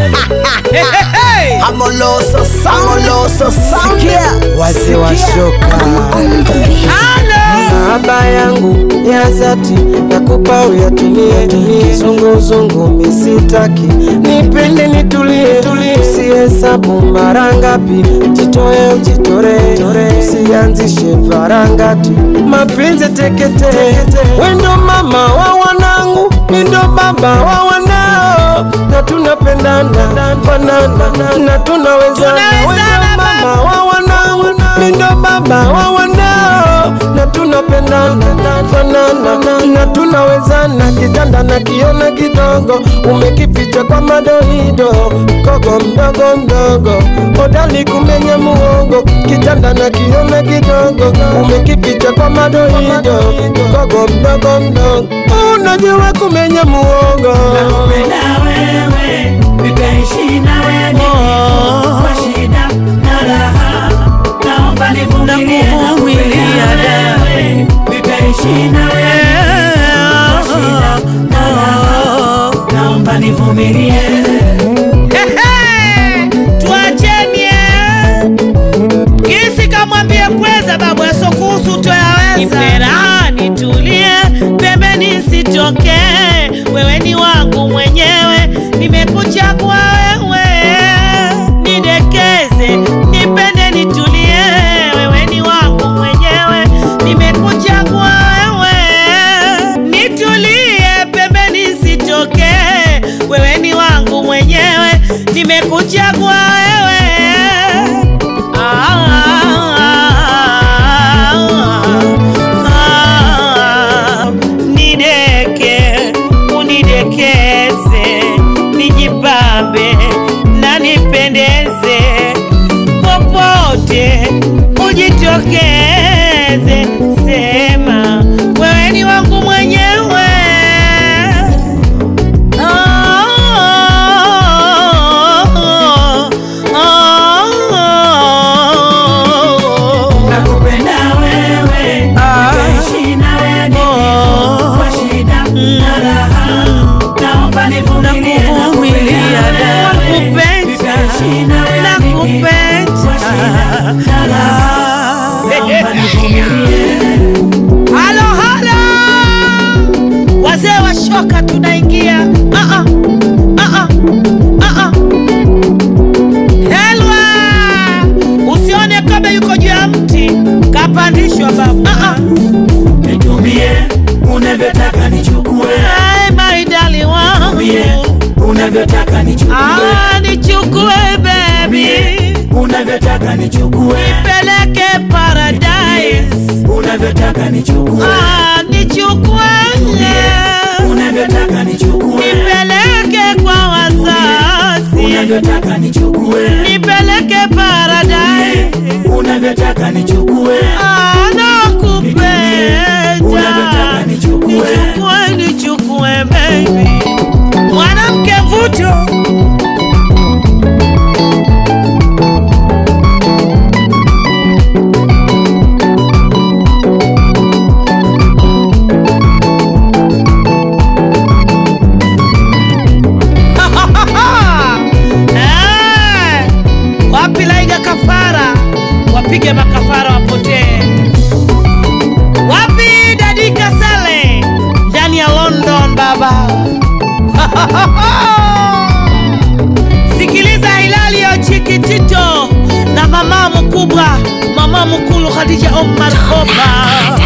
Amoloso Samoloso Sikia wazee wa shoka Mahaba yangu ya zati nakupa uyatumie, kizunguzungu misitaki, nipende nitulie, usihesabu mara ngapi, jitoe ujitore, usianzishe varangati, mapenzi tekete, wendo mama wa wanangu, wendo baba wa wanao, na tunapendana fanana na tunawezana, wendo mama wa wanangu, wendo baba wa wanao, na tunapendana fanana na tunawezana, kitanda na kiona kidogo, umekificha kwa madoido, kogo mdogo mdogo, hodali kumenya muogo, kitanda na kiona kidogo, umekificha kwa madoido, kogo mdogo mdogo, unajua kumenya muogo. Nakupenda wewe, nitaishi na wewe nikifu kwa shida na raha. Naomba nivumilie, nakupenda wewe, nitaishi na wewe kwa shida na raha. Naomba nivumilie. tuachenie kisi kamwambie kweza babu yasokuhusu toyaweza nipera nitulie pembeni sitoke wewe ni wangu mwenyewe nimekuchagua wewe nidekeze nipende nitulie wewe ni wangu mwenyewe nimekuchagua wewe nitulie pembeni sitoke wewe ni wangu mwenyewe nimekuchagua wewe Ah, ah, nideke unidekeze nijipambe na nipendeze popote ujitokeze sema wewe ni wangu mwenyewe Nakupenda wewe, nitaishi na wewe nikifu kwa shida na raha. Naomba nivumilie, nakupenda wewe, nitaishi na wewe nikifu kwa shida na raha. Naomba nivumilie. halo halo wazee wa shoka tunaingia Ah, ah. Ah, ah. Ah, ah. helwa usione kama yuko juu ya mti kapandishwa babu Ah, ah. Nitumie unavyotaka nichukue, Ai, maidali wangu Nitumie unavyotaka nichukue, Ah, nichukue bebi unavyotaka nichukue, peleke paradise unavyotaka nichukue, Ah, nichukue unavyotaka nichukue, nipeleke kwa wazazi unavyotaka nichukue, nipeleke paradise unavyotaka nichukue, Ah, nakupenda unavyotaka nichukue. nichukue nichukue baby mwanamke mvuto Eh, wapi laiga kafara wapige makafara wapotee wapi dadika sale ndani ya london baba sikiliza hilali ya chikitito na mama mkubwa mama mkulu khadija omar koba